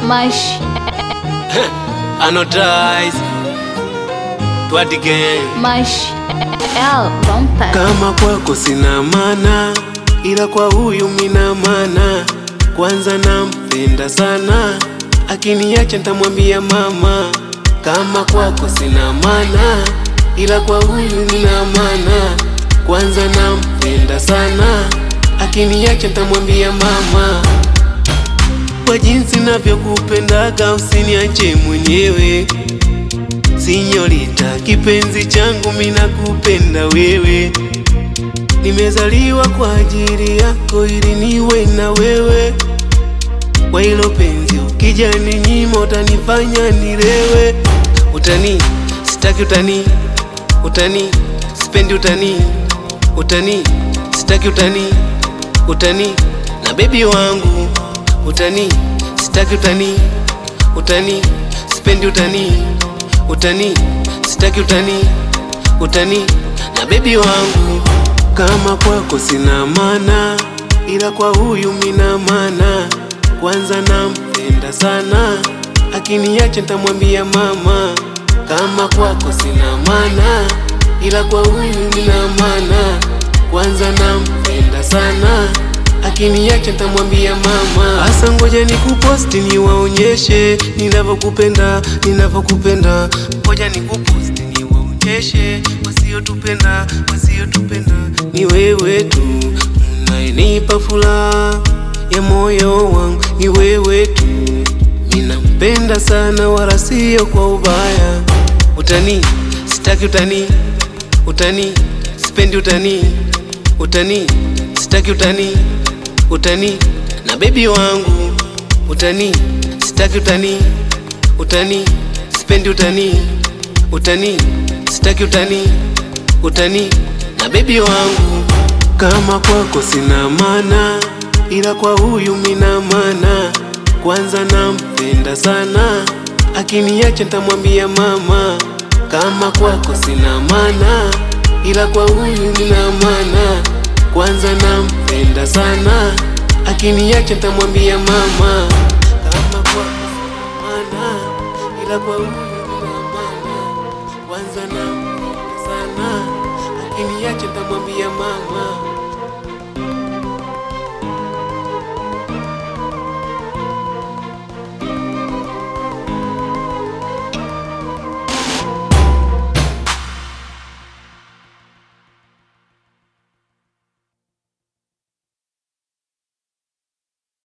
Mash Anodize Twat again Mash L Bumper Kama kwako sina mana, ila kwa huyu mina mana. Kwanza nampenda sana, akiniacha ntamwambia mama. Kama kwako sina mana, ila kwa huyu mina mana. Kwanza nampenda sana, akiniacha ntamwambia mama. Kwa jinsi navyokupendaga, usiniache mwenyewe Sinyorita, kipenzi changu, mina kupenda wewe. Nimezaliwa kwa ajili yako ili niwe na wewe. Kwa hilo penzi ukija ninyima, utanifanya nilewe. Utani sitaki, utani utani, sipendi utani utani, sitaki utani utani, na bebi wangu utani sitaki, utani utani, sipendi utani utani, sitaki utani utani, na bebi wangu. Kama kwako sina mana, ila kwa huyu mina mana. Kwanza nampenda sana, akiniacha ntamwambia mama. Kama kwako sina mana, ila kwa huyu mina mana. Kwanza nampenda sana, akiniacha ntamwambia mama. Asa ngoja nikuposti niwaonyeshe ninavyokupenda, ninavyokupenda. Ngoja nikuposti niwaonyeshe wasiotupenda, wasiotupenda. Ni wewe tu unayenipa furaha ya moyo wangu, ni wewe tu ninampenda sana, wala sio kwa ubaya. Utani sitaki, utani utani, sipendi utani utani, sitaki utani utani, na bebi wangu utani sitaki, utani utani, sipendi utani utani, sitaki utani utani, na bebi wangu. Kama kwako sina mana, ila kwa huyu mina mana. Kwanza nampenda sana, akiniacha ntamwambia mama. Kama kwako sina mana, ila kwa huyu mina mana. Kwanza nampenda sana, akiniacha ntamwambia mama. Kama kwako sina mana, ila kwa huyu mina mana. Kwanza nampenda sana, akiniacha ntamwambia mama.